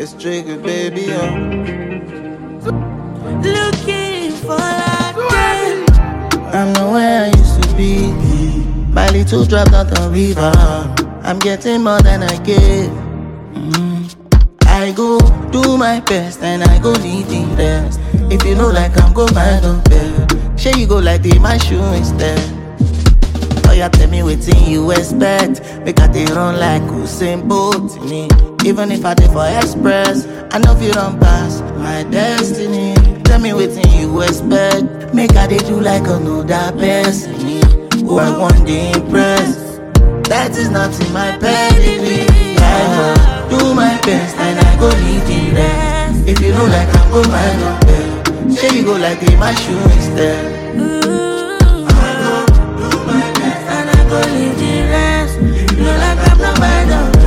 It's trigger, baby. Oh. Looking for that day. I'm not where I used to be. My little drop down the river. I'm getting more than I give. Mm. I go do my best and I go lead the rest. If you know like I'm go mind on bed. Share you go like the my shoe instead. Oh, you tell me wetin you expect. Make I dey run like Usain Bolt to me. Even if I dey for express, I know if you run past my destiny. Tell me wetin you expect. Make I dey do like another person. Who I want to impress. That is not in my pedigree. I go do my best and I go lead the rest. If you know like I'm go mind on bed. Share you go like the my shoe instead. Ooh. And I go leave the rest. You know like I'm not my dog.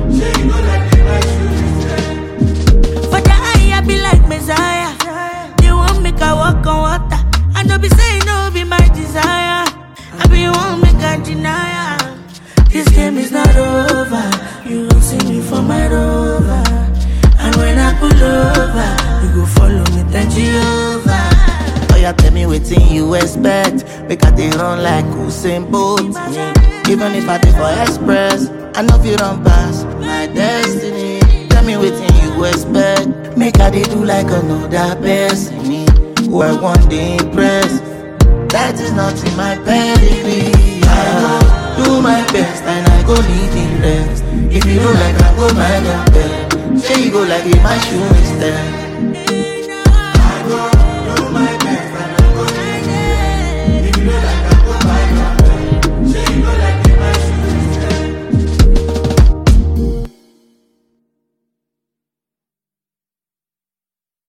For the eye, I be like Messiah. You want make I walk on water. I know be saying no be my desire. I be want make I deny. am. This game is not over. You won't see me for my rover. And when I pull over, you go follow me, thank Jehovah. Oh, you tell me wetin you expect. Make I dey run like Usain Bolt. Me. Even if I dey for express, I know if you run past my destiny. Tell me wetin you expect. Make I dey do like another person. Me. Who I want to impress. That is not in my pedigree. I go do my best and I go lead the rest. If you know like I go mind your bed, say you go like in my shoe instead.